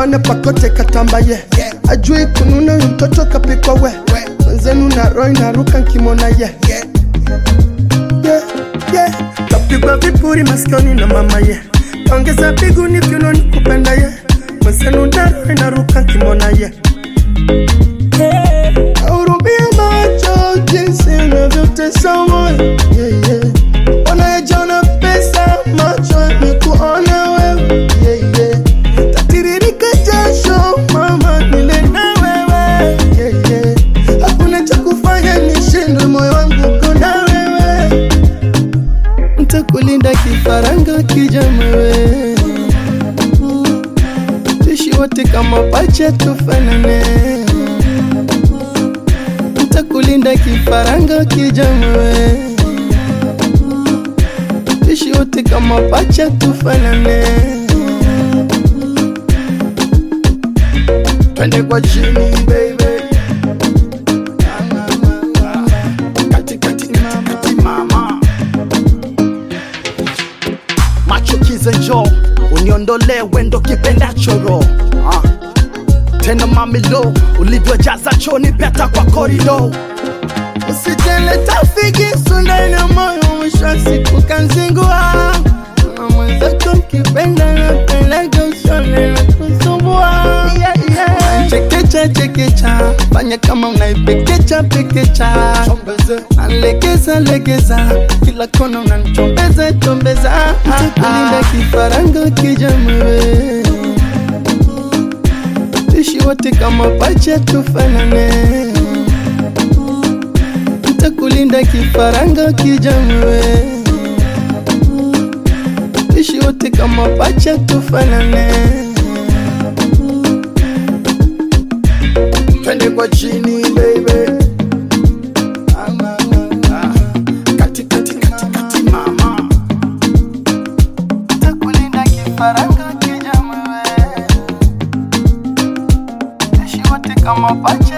tupambane pakote katambaye ajui kununa huyu mtoto kapikwa we mwenzenu na roho inaruka nkimona ye yeah, yeah. kapigwa vipuri masikioni na mama ye kaongeza biguni vyunoni kupenda ye mwenzenu na roho inaruka nkimona ye Ahurumia macho jinsi unavyotesa moyo yeah, yeah. Unayejiona pesa macho yamekuona wewe yeah, yeah. Tatiririka jasho mama nile na wewe yeah, yeah. Hakuna cha kufanya nishindwe moyo wangu uko na wewe Ntakulinda kifaranga kijamewe Tuishi wote kama pacha tufanane Ntakulinda kifaranga kijamewe Tuishi wote kama pacha tufanane Twende kwa chini baby kati kati kati kati mama macho kize njo uniondolee wendo kipendacho ro ah. tena mamilo ulivyojaza choni peta kwa korido Usijeleta figisu ndani ya moyo, mwisho wa siku kanzingua. Na mwenzako mkipenda napendaga usone na kusumbua. Chekecha chekecha, fanya kama unaipekecha pekecha, nalegeza legeza, kila kona unanichombeza chombeza, nitakulinda kifaranga kijamewe, tuishi wote kama pacha tufanane nitakulinda kifaranga kijamewe, ishi wote kama pacha tufanane, twende kwa chini baby. kati kati kati kati mama Nitakulinda kifaranga kijamewe, ishi wote kama pacha